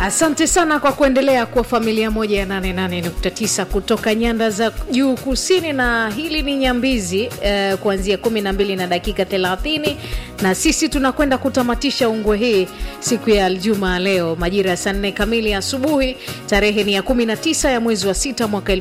Asante sana kwa kuendelea kuwa familia moja ya 88.9 kutoka nyanda za juu kusini, na hili ni Nyambizi eh, kuanzia 12 na dakika 30, na sisi tunakwenda kutamatisha ungwe hii siku ya Aljumaa leo majira ya saa 4 kamili asubuhi. Tarehe ni ya 19 ya mwezi wa sita mwaka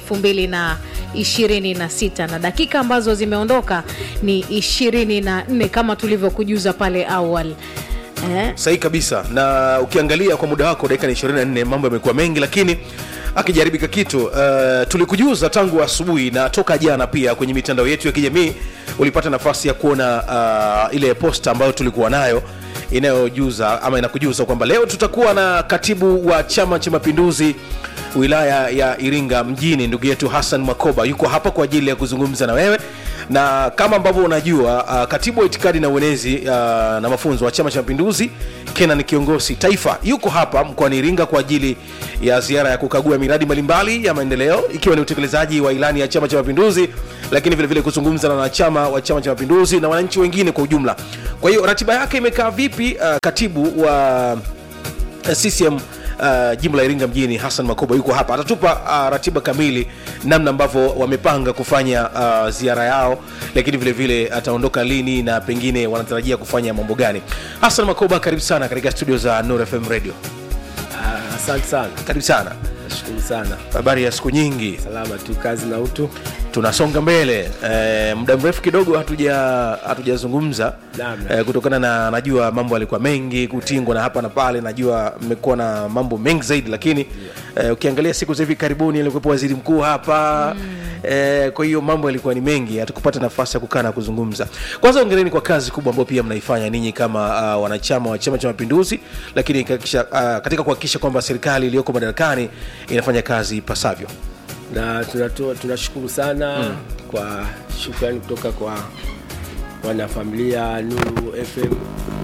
2026 na dakika ambazo zimeondoka ni 24 kama tulivyokujuza pale awali eh. sahihi kabisa na ukiangalia kwa muda wako dakika ni 24 mambo yamekuwa mengi lakini akijaribika kitu uh, tulikujuza tangu asubuhi na toka jana pia kwenye mitandao yetu ya kijamii ulipata nafasi ya kuona uh, ile posta ambayo tulikuwa nayo inayojuza ama inakujuza kwamba leo tutakuwa na katibu wa chama cha mapinduzi wilaya ya iringa mjini ndugu yetu hassan makoba yuko hapa kwa ajili ya kuzungumza na wewe na kama ambavyo unajua uh, katibu wa itikadi na uenezi uh, na mafunzo wa chama cha mapinduzi kenan kiongozi taifa yuko hapa mkoani iringa kwa ajili ya ziara ya kukagua miradi mbalimbali ya maendeleo ikiwa ni utekelezaji wa ilani ya chama cha mapinduzi lakini vilevile kuzungumza na wanachama wa chama cha mapinduzi na wananchi wengine kwa ujumla kwa hiyo ratiba yake imekaa vipi uh, katibu wa uh, ccm Uh, jimbo la iringa mjini hassan makoba yuko hapa atatupa uh, ratiba kamili namna ambavyo wamepanga kufanya uh, ziara yao lakini vile vile ataondoka lini na pengine wanatarajia kufanya mambo gani hassan makoba karibu sana katika studio za nur fm radio Ah, Asante sana, karibu sana nashukuru sana. habari ya siku nyingi Salama tu, kazi na utu. tunasonga mbele e, muda mrefu kidogo hatuja hatujazungumza Naam. e, kutokana na najua mambo yalikuwa mengi kutingwa na hapa na pale najua mmekuwa na mambo mengi zaidi lakini e, ukiangalia siku za hivi karibuni alikuwepo waziri mkuu hapa mm. e, kwa hiyo mambo yalikuwa ni mengi hatukupata nafasi ya kukaa na kuzungumza kwanza ongereni kwa kazi kubwa ambayo pia mnaifanya ninyi kama uh, wanachama wa chama cha mapinduzi lakini kakisha, uh, katika kuhakikisha kwamba serikali iliyoko madarakani inafanya kazi ipasavyo Na tunatoa tunashukuru sana kwa shukrani kutoka kwa wanafamilia Nuru FM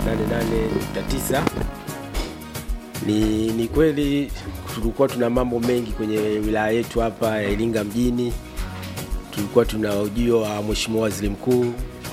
88.9. Ni, ni kweli tulikuwa tuna mambo mengi kwenye wilaya yetu hapa ya Iringa mjini. Tulikuwa tuna ujio wa Mheshimiwa Waziri Mkuu,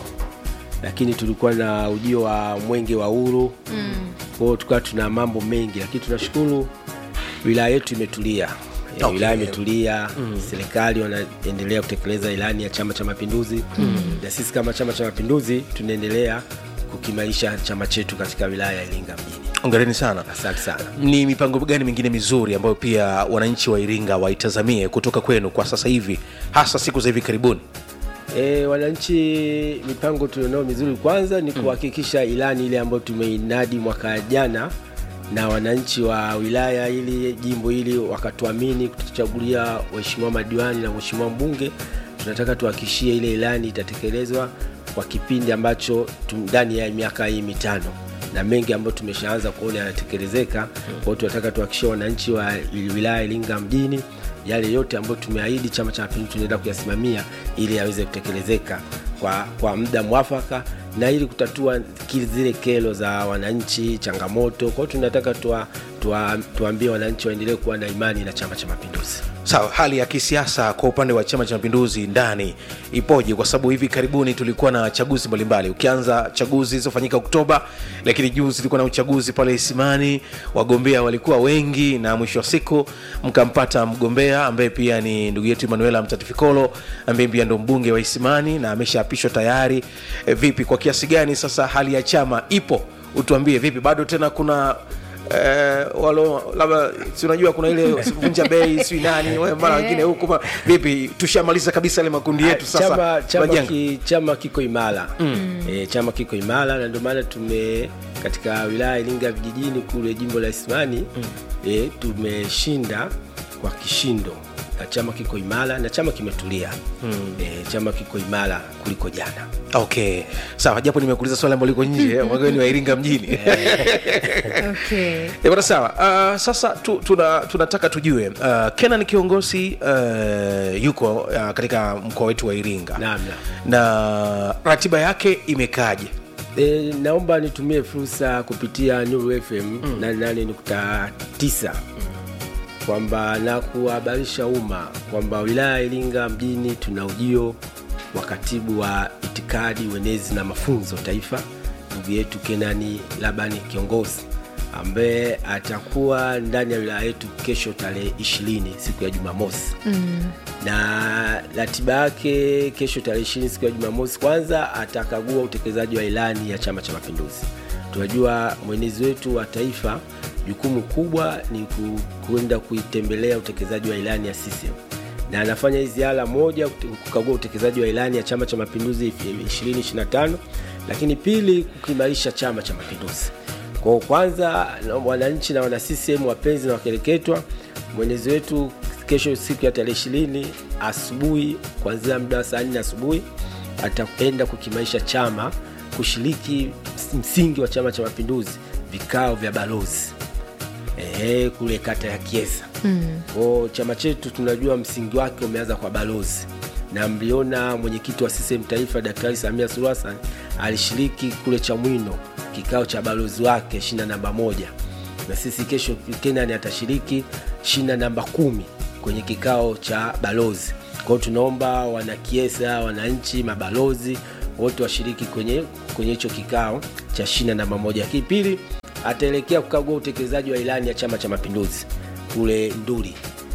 lakini tulikuwa na ujio wa Mwenge wa Uhuru mm. Kwa hiyo tukawa tuna mambo mengi, lakini tunashukuru wilaya yetu imetulia. Okay. Okay. Wilaya imetulia mm. Serikali wanaendelea kutekeleza ilani ya Chama cha Mapinduzi mm. na sisi kama Chama cha Mapinduzi tunaendelea kukimaisha chama chetu katika wilaya ya Iringa mjini. ongereni sana Asante sana. ni mipango gani mingine mizuri ambayo pia wananchi wa iringa waitazamie kutoka kwenu kwa sasa hivi hasa siku za hivi karibuni E, wananchi, mipango tulionao mizuri kwanza ni kuhakikisha ilani ile ambayo tumeinadi mwaka jana na wananchi wa wilaya ili jimbo hili wakatuamini kutuchagulia waheshimiwa madiwani na mheshimiwa mbunge. Tunataka tuhakikishie ile ilani itatekelezwa kwa kipindi ambacho tu- ndani ya miaka hii mitano na mengi ambayo tumeshaanza kuona yanatekelezeka. Kwa hiyo tunataka tuhakikishie wananchi wa wilaya Iringa mjini yale yote ambayo tumeahidi Chama cha Mapinduzi tunaenda kuyasimamia ili yaweze kutekelezeka kwa, kwa muda mwafaka na ili kutatua kile zile kero za wananchi, changamoto. Kwa hiyo tunataka tuwa, tuwa, tuambie wananchi waendelee kuwa na imani na Chama cha Mapinduzi. sawa hali ya kisiasa kwa upande wa chama cha mapinduzi ndani ipoje kwa sababu hivi karibuni tulikuwa na chaguzi mbalimbali ukianza chaguzi zilizofanyika oktoba lakini juzi tulikuwa na uchaguzi pale isimani wagombea walikuwa wengi na mwisho wa siku mkampata mgombea ambaye pia ni ndugu yetu emanuela mtatifikolo ambaye pia ndo mbunge wa isimani na ameshaapishwa tayari e, vipi kwa kiasi gani sasa hali ya chama ipo utuambie vipi bado tena kuna eh, walo labda si unajua kuna ile vunja bei si nani we, mara wengine huku ma- vipi tushamaliza kabisa ile makundi yetu sasa chama, chama, majengo. ki, chama kiko imara mm. e, chama kiko imara na ndio maana tume katika wilaya ya Iringa vijijini kule jimbo la Isimani mm. e, tumeshinda kwa kishindo na chama kiko imara na chama kimetulia mm. e, chama kiko imara kuliko jana okay sawa japo nimekuuliza swali ambalo liko nje wageni ni wa iringa mjini okay. Eh, bwana sawa uh, sasa tu, tuna, tunataka tujue uh, kenan kiongozi uh, yuko uh, katika mkoa wetu wa iringa Naam, naam. na ratiba yake imekaaje E, naomba nitumie fursa kupitia Nuru FM mm. 88.9 kwamba na kuhabarisha umma kwamba wilaya ya Iringa mjini tuna ujio wa katibu wa itikadi, uenezi na mafunzo taifa, ndugu yetu Kenani Labani kiongozi ambaye atakuwa ndani ya wilaya yetu kesho tarehe ishirini siku ya Jumamosi mm. na ratiba yake kesho tarehe ishirini siku ya Jumamosi, kwanza atakagua utekelezaji wa ilani ya Chama cha Mapinduzi. Tunajua mwenezi wetu wa taifa, jukumu kubwa ni ku- kwenda kuitembelea utekelezaji wa ilani ya CCM na anafanya hii ziara moja kute- kukagua utekelezaji wa ilani ya Chama cha Mapinduzi 2025 lakini pili kukiimarisha Chama cha Mapinduzi. Kwa hiyo kwanza, na wananchi na wana CCM wapenzi na wakereketwa, mwenezi wetu kesho siku ya tarehe ishirini asubuhi kuanzia muda wa saa nne asubuhi ataenda kukimaisha chama kushiriki msingi wa Chama cha Mapinduzi, vikao vya balozi ehe, kule kata ya Kiesa. Mm. Kwa chama chetu tunajua msingi wake umeanza kwa balozi, na mliona mwenyekiti wa CCM taifa Daktari Samia Suluhu Hassan alishiriki kule Chamwino kikao cha balozi wake shina namba moja, na sisi kesho Kenani atashiriki shina namba kumi kwenye kikao cha balozi. Kwa hiyo tunaomba wanakiesa, wananchi, mabalozi wote washiriki kwenye kwenye hicho kikao cha shina namba moja. Lakini pili, ataelekea kukagua utekelezaji wa ilani ya Chama cha Mapinduzi kule Nduli.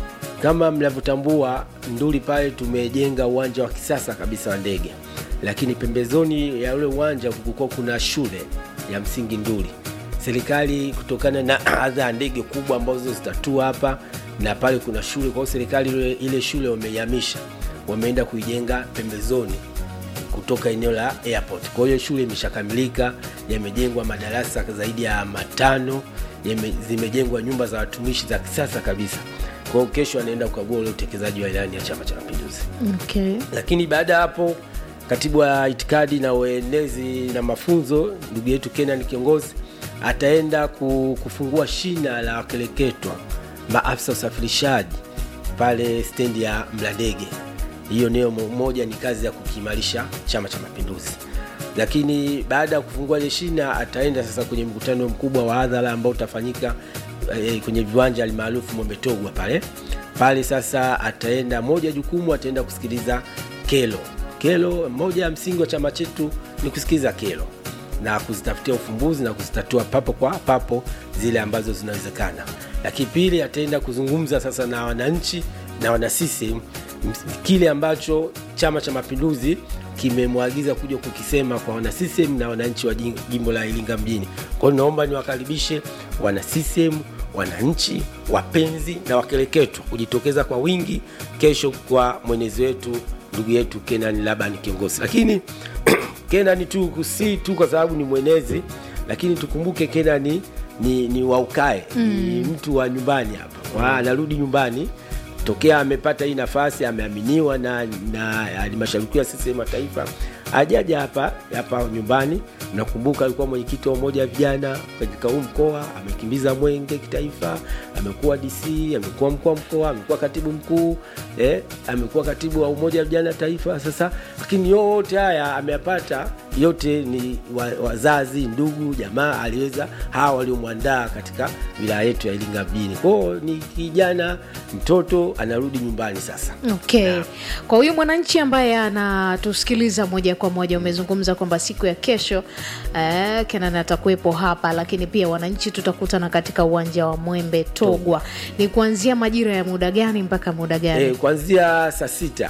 Kama mnavyotambua, Nduli pale tumejenga uwanja wa kisasa kabisa wa ndege, lakini pembezoni ya ule uwanja kulikuwa kuna shule ya msingi Nduli. Serikali kutokana na adha ya ndege kubwa ambazo zitatua hapa na pale kuna shule, kwa hiyo serikali ile, ile shule wameihamisha, wameenda kuijenga pembezoni kutoka eneo la airport. Kwa hiyo shule imeshakamilika, yamejengwa madarasa zaidi ya matano, yame, zimejengwa nyumba za watumishi za kisasa kabisa. Kwa hiyo kesho anaenda kukagua ule utekelezaji wa ilani ya Chama cha Mapinduzi. Okay. Lakini baada ya hapo, katibu wa itikadi na uenezi na mafunzo ndugu yetu Kenan kiongozi ataenda ku- kufungua shina la wakeleketwa maafisa usafirishaji pale stendi ya Mlandege. Hiyo niyo mo- moja ni kazi ya kukiimarisha Chama cha Mapinduzi. Lakini baada ya kufungua ile shina, ataenda sasa kwenye mkutano mkubwa wa hadhara ambao utafanyika eh, kwenye viwanja alimaarufu Mombetogwa pale pale. Sasa ataenda moja jukumu, ataenda kusikiliza kero. Kero moja ya msingi wa chama chetu ni kusikiliza kero na kuzitafutia ufumbuzi na kuzitatua papo kwa papo zile ambazo zinawezekana. Lakini pili, ataenda kuzungumza sasa na wananchi na wana CCM ms- kile ambacho Chama cha Mapinduzi kimemwagiza kuja kukisema kwa wana CCM na wananchi wa jim- jimbo la Iringa mjini. Kwa hiyo naomba niwakaribishe wana CCM, wananchi, wapenzi na wakereketwa kujitokeza kwa wingi kesho kwa mwenezi wetu ndugu yetu Kenan Laban kiongozi. Lakini Kenan tu si tu kwa sababu ni mwenezi, lakini tukumbuke Kenan ni, ni, ni waukae mm. ni mtu wa nyumbani hapa mm. anarudi nyumbani tokea amepata hii nafasi, ameaminiwa na na halmashauri kuu ya CCM ya taifa, ajaja hapa hapa nyumbani. Nakumbuka alikuwa mwenyekiti wa umoja wa vijana katika huu mkoa, amekimbiza mwenge kitaifa, amekuwa DC, amekuwa mkuu wa mkoa, amekuwa katibu mkuu eh, amekuwa katibu wa umoja wa vijana taifa. Sasa lakini yote haya ameyapata, yote ni wa- wazazi, ndugu, jamaa aliweza hawa waliomwandaa katika wilaya yetu ya Iringa mjini. Kwao ni kijana mtoto anarudi nyumbani sasa. Okay. Kwa huyu mwananchi ambaye anatusikiliza moja kwa moja, umezungumza kwamba siku ya kesho eh, Kenan atakuwepo hapa, lakini pia wananchi tutakutana katika uwanja wa Mwembe Togwa. Ni kuanzia majira ya muda gani mpaka muda gani? E, kuanzia saa sita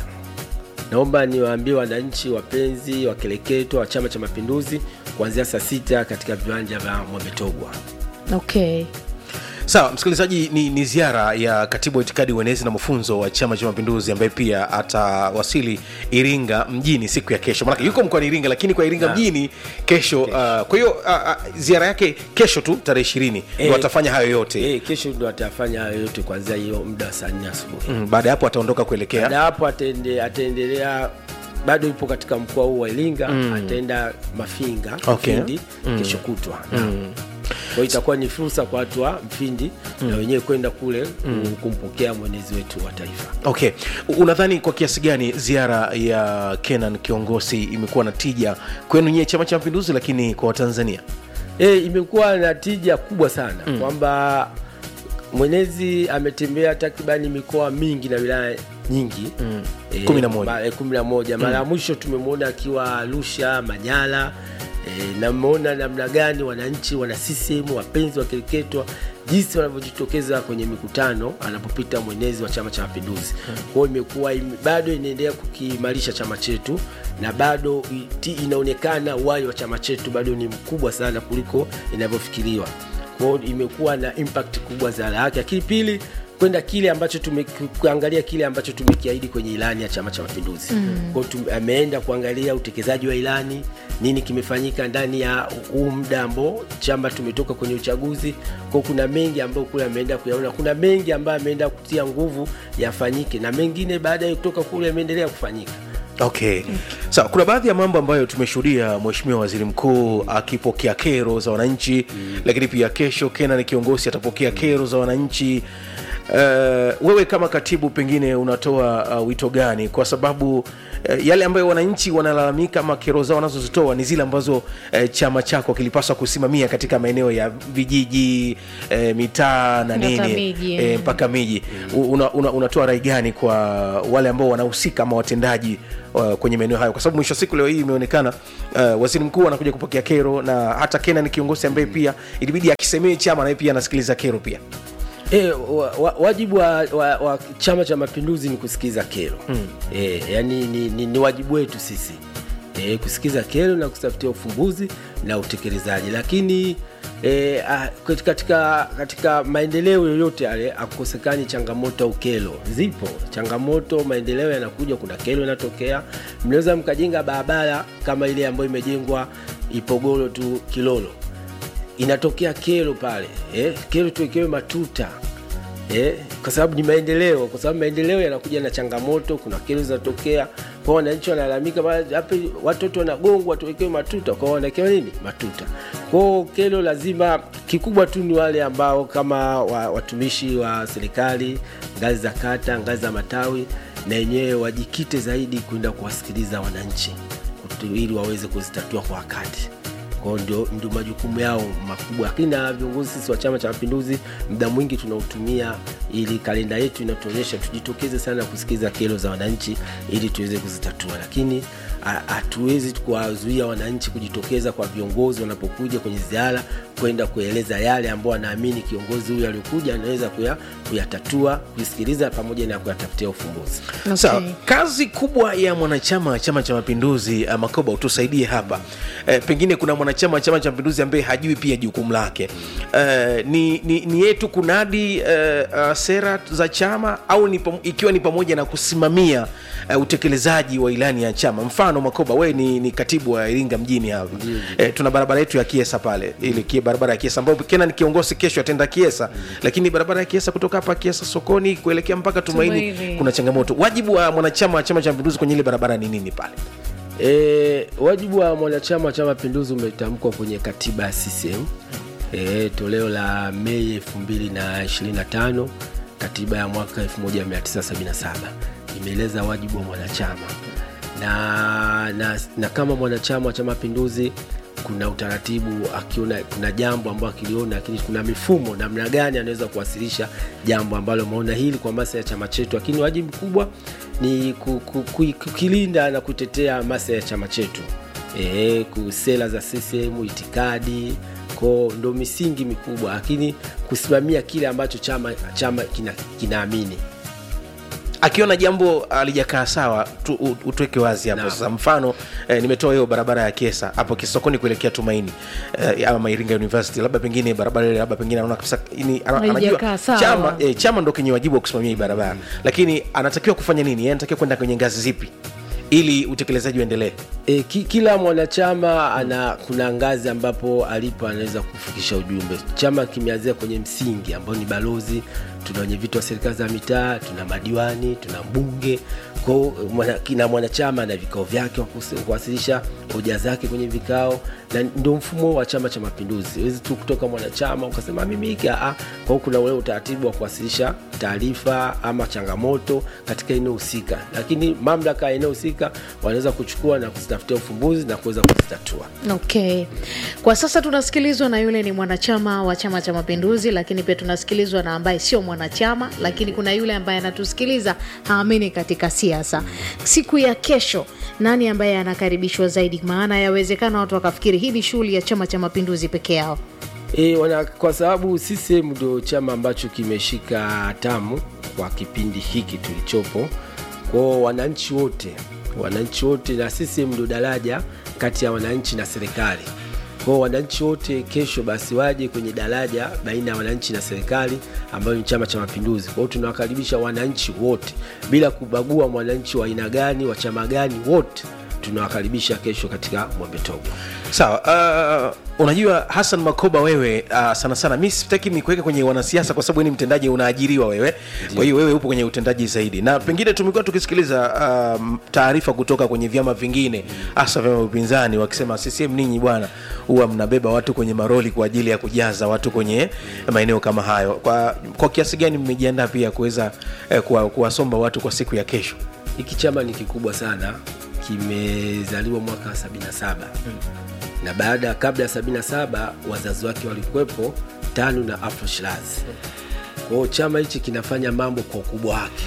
naomba niwaambie wananchi wapenzi wakereketwa wa Chama cha Mapinduzi kuanzia saa sita katika viwanja vya Mwembetogwa. Okay. sawa msikilizaji ni, ni ziara ya katibu wa itikadi uenezi na mafunzo wa chama cha mapinduzi ambaye pia atawasili iringa mjini siku ya kesho manake yuko mkoani iringa lakini kwa iringa Na. mjini kesho uh, kwa hiyo uh, uh, ziara yake kesho tu tarehe ishirini ndo Eh. atafanya hayo yote E, kesho ndo atafanya hayo yote kuanzia hiyo muda wa saa nne asubuhi. mm, baada ya hapo ataondoka kuelekea Baada ya hapo atende, ataendelea bado yupo katika mkoa huu wa Iringa ataenda Mafinga Okay. Mfindi kesho kutwa mm. Kwa hiyo itakuwa ni fursa kwa watu wa Mfindi na wenyewe kwenda kule mm. kumpokea mwenezi wetu wa taifa. okay U- unadhani kwa kiasi gani ziara ya kenan kiongozi imekuwa na tija kwenu nyie chama cha mapinduzi lakini kwa watanzania E, imekuwa na tija kubwa sana mm. kwamba mwenezi ametembea takribani mikoa mingi na wilaya nyingi mm. Kumi na moja. kumi na moja mara ya mwisho tumemwona akiwa Arusha, Manyara e, na mmeona namna gani wananchi wana CCM wapenzi wa kereketwa jinsi wanavyojitokeza kwenye mikutano anapopita mwenezi wa chama cha mapinduzi kwao imekuwa ime- bado inaendelea kukiimarisha chama chetu na bado iti- inaonekana uhai wa chama chetu bado ni mkubwa sana kuliko inavyofikiriwa kwao imekuwa na impact kubwa za yake lakini pili kwenda kile ambacho tume, kuangalia kile ambacho tumekiahidi kwenye ilani ya chama cha mapinduzi mm. kwao tum- ameenda kuangalia utekelezaji wa ilani nini kimefanyika ndani ya huu muda ambao chama tumetoka kwenye uchaguzi kwao kuna mengi ambayo kule ameenda kuyaona kuna mengi ambayo ameenda kutia nguvu yafanyike na mengine baada ya kutoka kule yameendelea kufanyika okay sawa kuna baadhi ya mambo ambayo tumeshuhudia mheshimiwa waziri mkuu akipokea kero za wananchi mm. lakini pia kesho kenan kiongozi atapokea kero za wananchi uh, wewe kama katibu pengine unatoa uh, wito gani kwa sababu uh, yale ambayo wananchi wanalalamika ama kero zao wanazozitoa ni zile ambazo uh, chama chako kilipaswa kusimamia katika maeneo ya vijiji uh, mitaa na Mpaka nini miji, eh, eh. mpaka miji una, una, unatoa rai gani kwa wale ambao wanahusika ama watendaji uh, kwenye maeneo hayo kwa sababu mwisho wa siku leo hii imeonekana uh, waziri mkuu anakuja kupokea kero na hata kena ni kiongozi ambaye pia ilibidi akisemee chama naye pia anasikiliza kero pia E, wa, wa, wajibu wa, wa, wa chama cha mapinduzi ni kusikiza kero mm. e, yani ni, ni, ni wajibu wetu sisi e, kusikiza kero na kutafutia ufumbuzi na utekelezaji lakini e, a, katika, katika maendeleo yoyote yale akukosekani changamoto au kero zipo changamoto maendeleo yanakuja kuna kero inatokea mnaweza mkajenga barabara kama ile ambayo imejengwa ipogoro tu kilolo inatokea kero pale eh, kero tuwekewe matuta eh, kwa sababu ni maendeleo kwa sababu maendeleo yanakuja na changamoto kuna kero zinatokea kwa wananchi wanalalamika "Bwana, hapa watoto wanagongwa tuwekewe matuta kwao wanawekewa nini matuta kwao kero lazima kikubwa tu ni wale ambao kama wa, watumishi wa serikali ngazi za kata ngazi za matawi na wenyewe wajikite zaidi kwenda kuwasikiliza wananchi kutu- ili waweze kuzitatua kwa wakati kwao ndio, ndio majukumu yao makubwa lakini na viongozi sisi wa chama cha mapinduzi muda mwingi tunautumia ili kalenda yetu inatuonyesha tujitokeze sana kusikiza kero za wananchi ili tuweze kuzitatua lakini ha- hatuwezi kuwazuia wananchi kujitokeza kwa viongozi wanapokuja kwenye ziara kwenda kueleza yale ambao wanaamini kiongozi huyu aliokuja anaweza kuya, kuyatatua kuisikiliza pamoja na kuyatafutia ufumbuzi Okay. sawa kazi kubwa ya mwanachama wa chama cha mapinduzi uh, makoba utusaidie hapa uh, pengine kuna mwanachama wa chama cha mapinduzi ambaye hajui pia jukumu lake uh, ni, ni, ni yetu kunadi uh, uh, sera za chama au ni, pam- ikiwa ni pamoja na kusimamia uh, utekelezaji wa ilani ya chama mfano makoba wewe ni, ni katibu wa iringa mjini hapa uh, tuna barabara yetu ya kiesa pale ile kie barabara ya kiesa ambayo kena ni kiongozi kesho atenda kiesa lakini barabara ya kiesa kutoka hapa kiesa sokoni kuelekea mpaka tumaini, Tumaini. kuna changamoto wajibu wa mwanachama wa chama cha mapinduzi kwenye ile barabara ni nini pale E, wajibu wa mwanachama wa chama mapinduzi umetamkwa kwenye katiba ya CCM e, toleo la Mei 2025 katiba ya mwaka 1977 imeeleza wajibu wa mwanachama na, na, na kama mwanachama wa chama mapinduzi kuna utaratibu akiona kuna jambo ambalo akiliona lakini kuna mifumo namna gani anaweza kuwasilisha jambo ambalo ameona hili kwa maslahi ya chama chetu lakini wajibu mkubwa ni ku- ku- ku- kukilinda na kutetea maslahi ya chama chetu e, sera za CCM itikadi ko ndo misingi mikubwa lakini kusimamia kile ambacho chama chama kina- kinaamini akiona jambo alijakaa sawa tu, u- utweke wazi hapo Naam. sasa mfano eh, nimetoa hiyo barabara ya kesa hapo kisokoni kuelekea tumaini eh, ama iringa university labda pengine barabara ile labda pengine anaona kabisa ini, ana- Haijakaa anajua sawa. chama, eh, chama ndo kenye wajibu wa kusimamia hii barabara lakini anatakiwa kufanya nini Yeye anatakiwa kwenda kwenye ngazi zipi ili utekelezaji uendelee E, ki, kila mwanachama ana kuna ngazi ambapo alipo anaweza kufikisha ujumbe. Chama kimeanzia kwenye msingi ambao ni balozi, tuna wenye viti wa serikali za mitaa, tuna madiwani, tuna mbunge kwao mwana, kina mwanachama na vikao vyake wa kus- kuwasilisha hoja zake kwenye vikao, na ndio mfumo wa Chama cha Mapinduzi. Huwezi tu kutoka mwanachama ukasema mimi hiki ah, ah. kwa hiyo kuna ule utaratibu wa kuwasilisha taarifa ama changamoto katika eneo husika, lakini mamlaka ya eneo husika wanaweza kuchukua na kuzitafutia kuzitafutia ufumbuzi na kuweza kuzitatua Okay, kwa sasa tunasikilizwa na yule ni mwanachama wa Chama cha Mapinduzi, lakini pia tunasikilizwa na ambaye sio mwanachama, lakini kuna yule ambaye anatusikiliza haamini katika siasa. Siku ya kesho, nani ambaye anakaribishwa zaidi? Maana yawezekana watu wakafikiri hii ni shughuli ya Chama cha Mapinduzi peke yao. E, wana, kwa sababu CCM ndio chama ambacho kimeshika hatamu kwa kipindi hiki tulichopo. Kwao wananchi wote, wananchi wote na CCM ndio daraja kati ya wananchi na serikali. Kwao wananchi wote kesho basi waje kwenye daraja baina ya wananchi na serikali ambayo ni Chama cha Mapinduzi. Kwao tunawakaribisha wananchi wote bila kubagua mwananchi wa aina gani, wa chama gani, wote tunawakaribisha kesho katika Mwembe Togo. sawa uh, unajua hasan makoba wewe uh, sana sana mi sitaki nikuweka kwenye wanasiasa kwa sababu wewe ni mtendaji unaajiriwa wewe kwa hiyo wewe upo kwenye utendaji zaidi na pengine tumekuwa tukisikiliza um, taarifa kutoka kwenye vyama vingine hasa vyama vya upinzani wakisema ccm ninyi bwana huwa mnabeba watu kwenye maroli kwa ajili ya kujaza watu kwenye maeneo kama hayo kwa, kwa kiasi gani mmejiandaa pia kuweza eh, kuwa- kuwasomba watu kwa siku ya kesho hiki chama ni kikubwa sana kimezaliwa mwaka 77 na baada ya kabla ya 77 wazazi wake walikuwepo tano na afro shiraz kwao chama hichi kinafanya mambo kwa ukubwa wake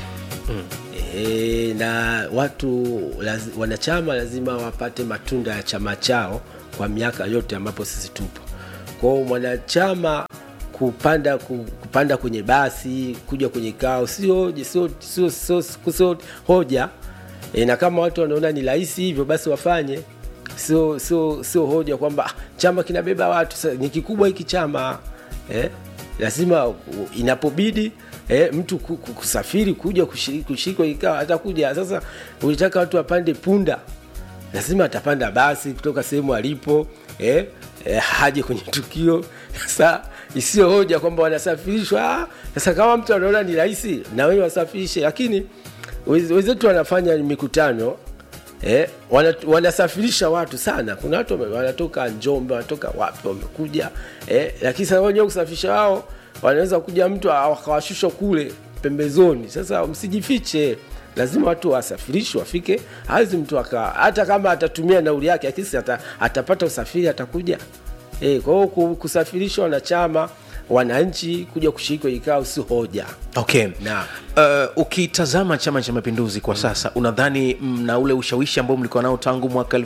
e, na watu laz, wanachama lazima wapate matunda ya chama chao kwa miaka yote ambapo sisi tupo kwao mwanachama kupanda ku- kupanda kwenye basi kuja kwenye kao sio sio sio sio sio hoja e, na kama watu wanaona ni rahisi hivyo basi wafanye sio sio sio hoja kwamba "Ah, chama kinabeba watu Sa- ni kikubwa hiki chama eh? lazima u- inapobidi eh, mtu ku- ku- kusafiri kuja kushiriki kushiriki kwenye kikao atakuja sasa ulitaka watu wapande punda lazima atapanda basi kutoka sehemu alipo eh, eh, haje kwenye tukio sasa isiyo hoja kwamba wanasafirishwa Ah, sasa kama mtu anaona ni rahisi na wewe wasafirishe lakini wez- wenzetu wanafanya mikutano eh, wana, wanasafirisha watu sana kuna watu wame- wanatoka njombe wanatoka wapi wamekuja eh, lakini sasa wenyewe kusafirisha wao wanaweza kuja mtu akawashusha kule pembezoni sasa msijifiche lazima watu wasafirishwe wafike hawezi mtu aka hata kama atatumia nauli yake lakini si ata, atapata usafiri atakuja e, kwa hiyo ku- kusafirisha wanachama wananchi kuja kushiriki kwenye kikao si hoja okay Naam. uh, ukitazama chama cha mapinduzi kwa sasa unadhani mna ule ushawishi ambao mlikuwa nao tangu mwaka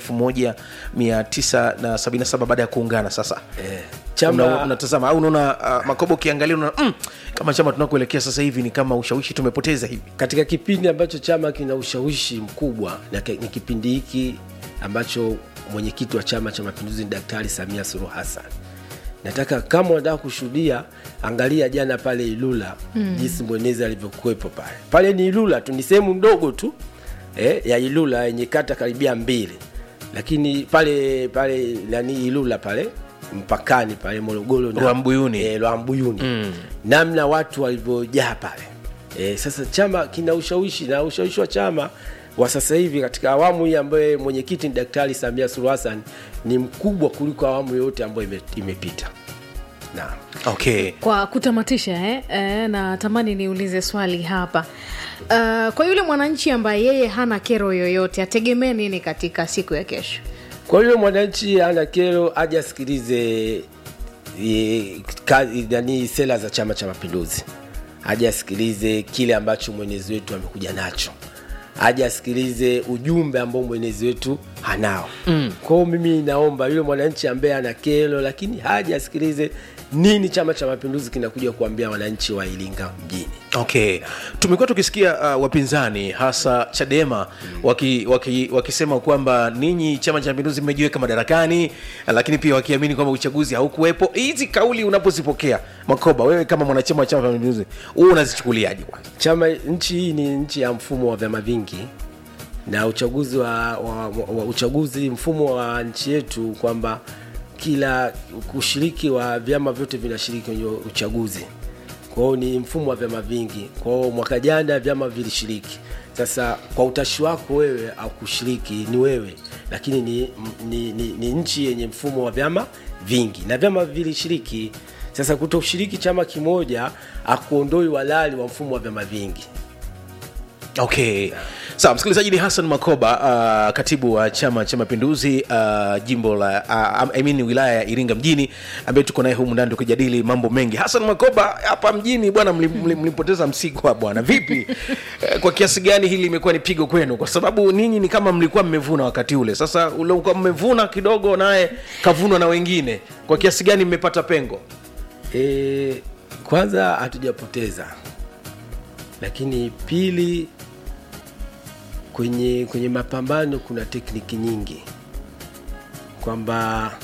1977 baada ya kuungana sasa Eh, chama- Una- unatazama au unaona uh, makobo ukiangalia unaona mm, kama chama tunakuelekea sasa hivi ni kama ushawishi tumepoteza hivi katika kipindi ambacho chama kina ushawishi mkubwa na ki- ni kipindi hiki ambacho mwenyekiti wa chama cha mapinduzi ni daktari samia suluhu hassan nataka kama unataka kushuhudia angalia jana pale ilula mm. jinsi mwenezi alivyokuwepo pale pale ni ilula tu ni sehemu ndogo tu eh, ya ilula yenye kata karibia mbili lakini pale pale nani ilula pale mpakani pale morogoro na- Rwambuyuni. eh, Rwambuyuni mm. namna watu walivyojaa pale e, sasa chama kina ushawishi na ushawishi wa chama wa sasa hivi katika awamu hii ambayo mwenyekiti ni daktari samia suluhu hassan ni mkubwa kuliko awamu yoyote ambayo ime, imepita naam okay kwa kutamatisha eh, eh, natamani niulize swali hapa uh, kwa yule mwananchi ambaye yeye hana kero yoyote ategemee nini katika siku ya kesho kwa hiyo mwananchi ana kero aje asikilize e, kazi- nani sera za chama cha mapinduzi aje asikilize kile ambacho mwenezi wetu amekuja nacho aje asikilize ujumbe ambao mwenezi wetu hanao mm. kwao mimi naomba yule mwananchi ambaye ana kero lakini haje asikilize nini chama cha mapinduzi kinakuja kuambia wananchi wa iringa mjini okay tumekuwa tukisikia uh, wapinzani hasa chadema waki, waki, wakisema kwamba ninyi chama cha mapinduzi mmejiweka madarakani lakini pia wakiamini kwamba uchaguzi haukuwepo hizi kauli unapozipokea makoba wewe kama mwanachama wa chama cha mapinduzi huu unazichukuliaje kwanza chama nchi hii ni nchi ya mfumo wa vyama vingi na uchaguzi wa, wa, wa uchaguzi mfumo wa nchi yetu kwamba kila ushiriki wa vyama vyote vinashiriki kwenye uchaguzi kwao ni mfumo wa vyama vingi kwao mwaka jana vyama vilishiriki sasa kwa utashi wako wewe au kushiriki ni wewe lakini ni, ni, ni, ni nchi yenye mfumo wa vyama vingi na vyama vilishiriki sasa kutoshiriki chama kimoja akuondoi walali wa mfumo wa vyama vingi okay sawa msikilizaji ni hassan makoba uh, katibu wa chama cha mapinduzi uh, jimbo la uh, I mean, wilaya ya iringa mjini ambaye tuko naye humu ndani tukijadili mambo mengi hassan makoba hapa mjini bwana mlim- mlim- mlimpoteza msigwa bwana vipi Eh, kwa kiasi gani hili imekuwa ni pigo kwenu kwa sababu ninyi ni kama mlikuwa mmevuna wakati ule sasa ulikuwa mmevuna kidogo naye kavunwa na wengine kwa kiasi gani mmepata pengo e, kwanza hatujapoteza lakini pili kwenye kwenye mapambano kuna tekniki nyingi kwamba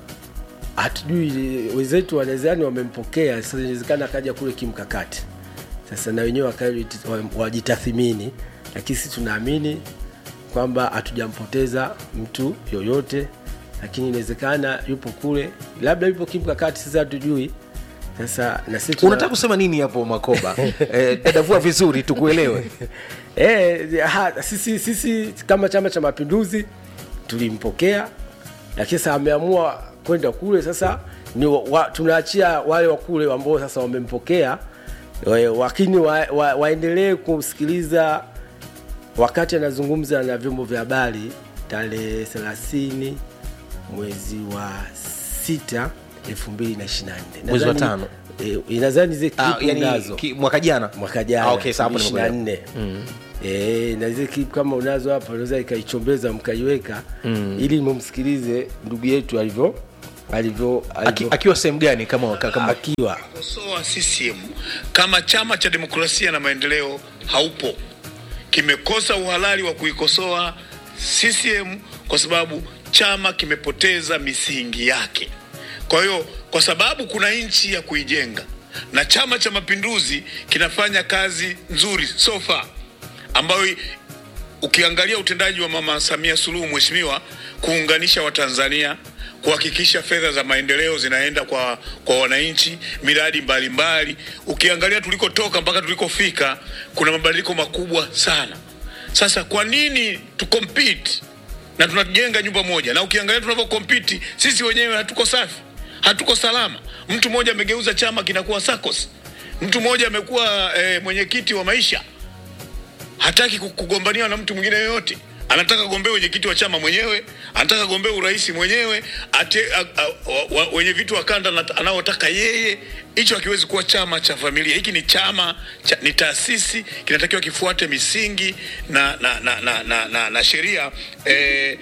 hatujui wenzetu wanawezani wamempokea sasa inawezekana akaja kule kimkakati sasa na wenyewe wakae- wa- wajitathimini lakini sisi tunaamini kwamba hatujampoteza mtu yoyote lakini inawezekana yupo kule labda yupo kimkakati sasa hatujui sasa na sisi tuna- unataka kusema nini hapo makoba eh, dadavua vizuri tukuelewe Eh, ha, sisi, sisi kama chama cha mapinduzi tulimpokea lakini sasa ameamua kwenda kule sasa ni wa, wa, tunaachia wale wa kule ambao sasa wamempokea eh, lakini wa, wa, waendelee kumsikiliza wakati anazungumza na vyombo vya habari tarehe 30 mwezi wa sita 2024 Mwezi wa Nadhani- tano. eh, nadhani zile Ah, clip yani, unazo ki, mwaka jana mwaka jana Ah, okay, sawa, hapo nimekuelewa. 24 Eh, na zile clip kama unazo hapa unaweza ikaichombeza mkaiweka ili mumsikilize ndugu yetu alivyo alivyo Aki, alivyo akiwa sehemu gani kama, kama akiwa kosoa CCM kama chama cha demokrasia na maendeleo haupo, kimekosa uhalali wa kuikosoa CCM kwa sababu chama kimepoteza misingi yake. Kwa hiyo, kwa sababu kuna nchi ya kuijenga na Chama cha Mapinduzi kinafanya kazi nzuri so far ambayo ukiangalia utendaji wa Mama Samia Suluhu Mheshimiwa kuunganisha Watanzania, kuhakikisha fedha za maendeleo zinaenda kwa, kwa wananchi, miradi mbalimbali. Ukiangalia tulikotoka mpaka tulikofika, kuna mabadiliko makubwa sana. Sasa kwa nini tu compete na tunajenga nyumba moja, na ukiangalia tunavyo compete sisi wenyewe hatuko safi, hatuko salama. Mtu mmoja amegeuza chama kinakuwa SACCOS, mtu mmoja amekuwa eh, mwenyekiti wa maisha hataki ku- kugombaniwa na mtu mwingine yoyote anataka gombea wenyekiti wa chama mwenyewe anataka gombea urais mwenyewe ate, a, a, wa, wa, wenye vitu wa kanda anat- anaotaka yeye hicho hakiwezi kuwa chama cha familia hiki ni chama cha, ni taasisi kinatakiwa kifuate misingi na na na, na, na, na, na sheria eh,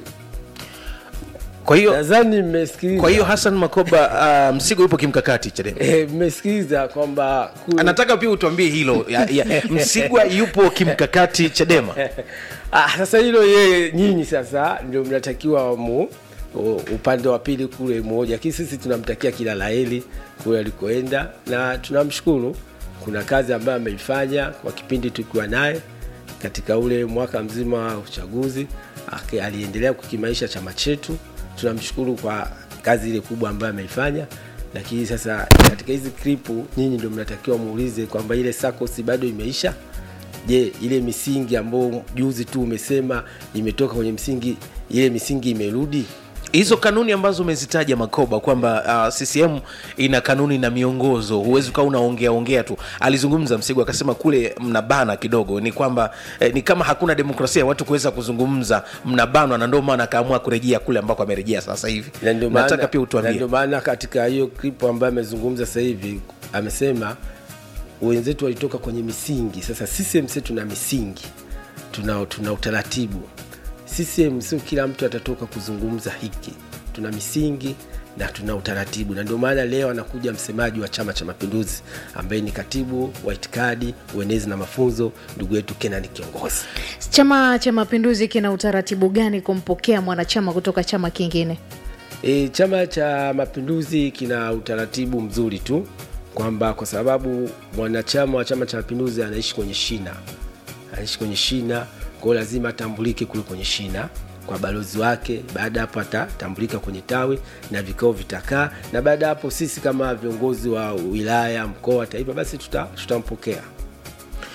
kwa hiyo nadhani mmesikiliza kwa hiyo Hassan Makoba uh, Msigo yupo kimkakati Chadema eh, mmesikiliza kwamba ku- anataka pia utuambie hilo ya, ya, Msigwa yupo kimkakati Chadema ah, sasa hilo yeye nyinyi sasa ndio mnatakiwa mu u- upande wa pili kule mmoja lakini sisi tunamtakia kila laheri kule alikoenda na tunamshukuru kuna kazi ambayo ameifanya kwa kipindi tukiwa naye katika ule mwaka mzima wa uchaguzi Aki- aliendelea kukimaisha chama chetu tunamshukuru kwa kazi ile kubwa ambayo ameifanya lakini sasa katika hizi klipu nyinyi ndio mnatakiwa muulize kwamba ile sakosi bado imeisha je ile misingi ambayo juzi tu umesema imetoka kwenye msingi ile misingi imerudi hizo kanuni ambazo umezitaja Makoba kwamba uh, CCM ina kanuni na miongozo, huwezi ukawa unaongea ongea tu. Alizungumza Msigu akasema kule mnabana kidogo, ni kwamba eh, ni kama hakuna demokrasia watu kuweza kuzungumza, mnabanwa, na ndio maana akaamua kurejea kule ambako amerejea sasa hivi. na ndio Nataka maana- pia na utuambie ndio maana katika hiyo clip ambayo amezungumza sasa hivi amesema wenzetu walitoka kwenye misingi sasa CCM sisi tuna misingi tuna, tuna utaratibu CCM sio kila mtu atatoka kuzungumza hiki tuna misingi na tuna utaratibu na ndio maana leo anakuja msemaji wa chama cha mapinduzi ambaye ni katibu wa itikadi uenezi na mafunzo ndugu yetu kenani kiongozi chama cha mapinduzi kina utaratibu gani kumpokea mwanachama kutoka chama kingine E, chama cha mapinduzi kina utaratibu mzuri tu kwamba kwa sababu mwanachama wa chama cha mapinduzi anaishi kwenye shina anaishi kwenye shina kwao lazima atambulike kule kwenye shina kwa balozi wake baada ya hapo atatambulika kwenye tawi na vikao vitakaa na baada ya hapo sisi kama viongozi wa wilaya mkoa taifa basi tuta- tutampokea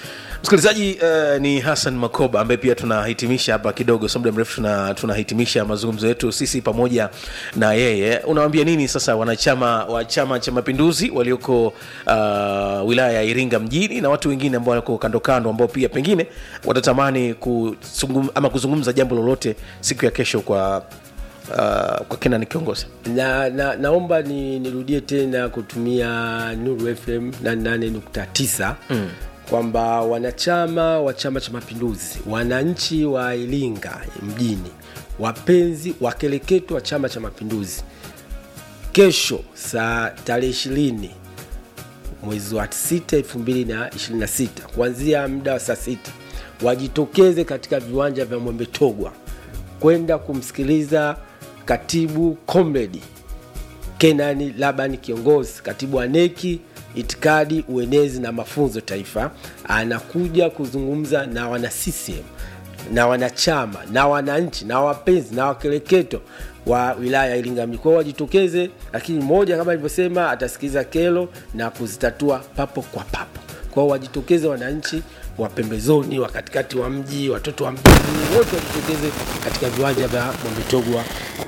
msikilizaji uh, ni hassan makoba ambaye pia tunahitimisha hapa kidogo so muda mrefu tuna- tunahitimisha mazungumzo yetu sisi pamoja na yeye unawambia nini sasa wanachama wa chama cha mapinduzi walioko uh, wilaya ya iringa mjini na watu wengine ambao wako kando kando ambao pia pengine watatamani kusungum, ama kuzungumza jambo lolote siku ya kesho kwa uh, kwa kina ni kiongozi na, na naomba ni, nirudie tena kutumia Nuru FM 88.9 mm. kwamba wanachama wa Chama cha Mapinduzi, wananchi wa Iringa mjini, wapenzi wakereketo wa Chama cha Mapinduzi, kesho saa tarehe ishirini mwezi wa 6 2026 kuanzia muda wa saa sita wajitokeze katika viwanja vya Mwembe Togwa kwenda kumsikiliza katibu comrade Kenani Labani kiongozi katibu wa neki itikadi uenezi na mafunzo taifa anakuja kuzungumza na wana CCM na wanachama na wananchi na wapenzi na wakereketo wa wilaya ya Iringa mjini. Kwa hiyo wajitokeze, lakini mmoja kama alivyosema atasikiliza kero na kuzitatua papo kwa papo. Kwa hiyo wajitokeze wananchi wa pembezoni, wa katikati wa mji, watoto wa mjini, wote wajitokeze katika viwanja vya Mwembetogwa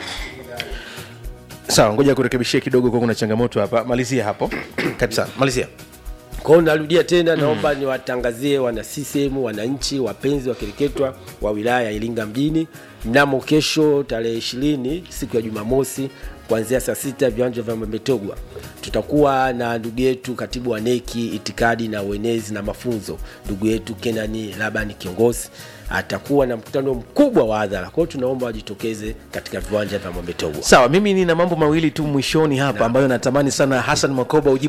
sawa ngoja kurekebishia kidogo kwa kuna changamoto hapa malizia hapo karibu sana malizia Kwa hiyo narudia tena, naomba niwatangazie wana CCM, wananchi, wapenzi wakereketwa wa wilaya ya Iringa mjini, mnamo kesho tarehe ishirini siku ya Jumamosi kuanzia saa sita viwanja vya Mwembetogwa tutakuwa na ndugu yetu katibu wa neki itikadi na uenezi na mafunzo, ndugu yetu Kenani Labani kiongozi atakuwa na mkutano mkubwa wa hadhara. Kwa hiyo tunaomba wajitokeze katika viwanja vya Mwembetogwa. sawa mimi nina mambo mawili tu mwishoni hapa ambayo natamani sana hasan makoba ujibu